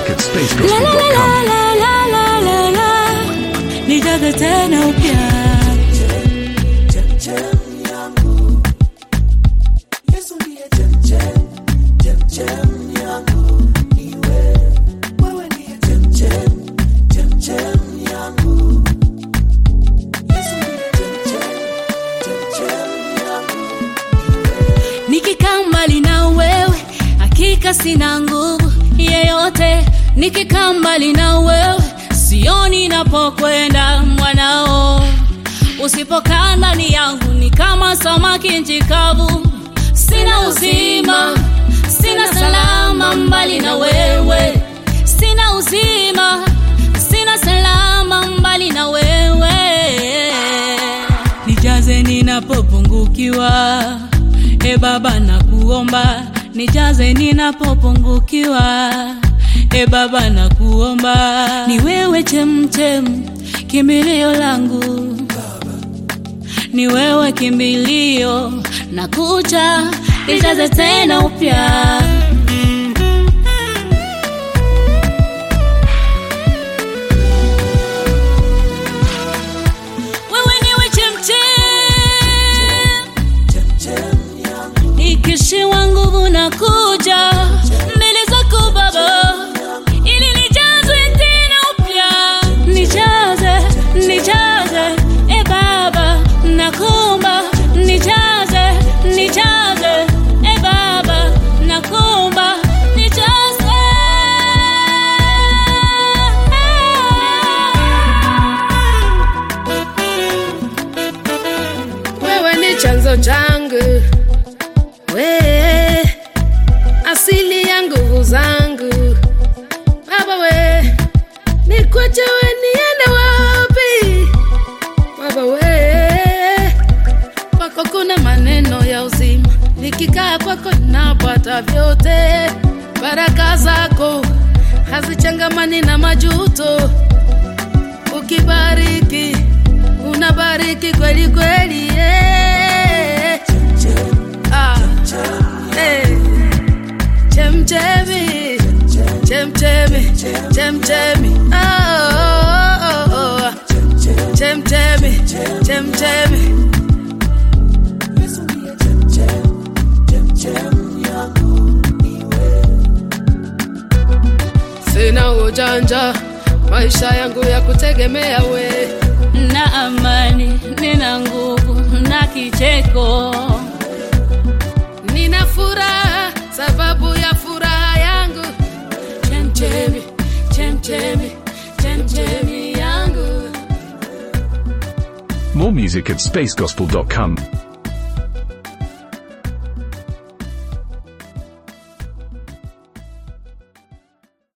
music at La la la spacegospel.com. la la la la la, nijaze tena upya. Nikikaa mbali na wewe, hakika sina nguvu yeyote. Nikikaa mbali na wewe, sioni napokwenda mwanao. Usipokaa ndani yangu ni kama samaki nchi kavu, sina uzima, sina salama mbali na wewe, sina uzima, sina salama mbali na wewe. Nijaze ninapopungukiwa, e Baba nakuomba, nijaze ninapopungukiwa, e Baba nakuomba, ni wewe chemchem, kimbilio langu ni wewe kimbilio na kucha nijaze tena upya wewe niwe chemchem nikishiwa nguvu na kuja mbele zako baba ili nijazwe tena upya nijaze nijaze e baba nakumba nijaze nijaze e baba nakumba nijaze wewe ni chanzo changu, we asili ya nguvu zangu. Baba we, nikwache we niende wapi? Baba we, kwako kuna maneno ya uzima, nikikaa kwako napata vyote. Baraka zako hazichangamani na majuto, ukibariki unabariki kweli kweli yeah. ah. hey. chemchemi chemchemi chemchemi oh, oh, oh, oh. chemchemi chemchemi sina ujanja maisha yangu ya kutegemea we na amani nina nguvu na kicheko nina furaha sababu ya furaha yangu chemchemi chemchemi chemchemi yangu More music at spacegospel.com.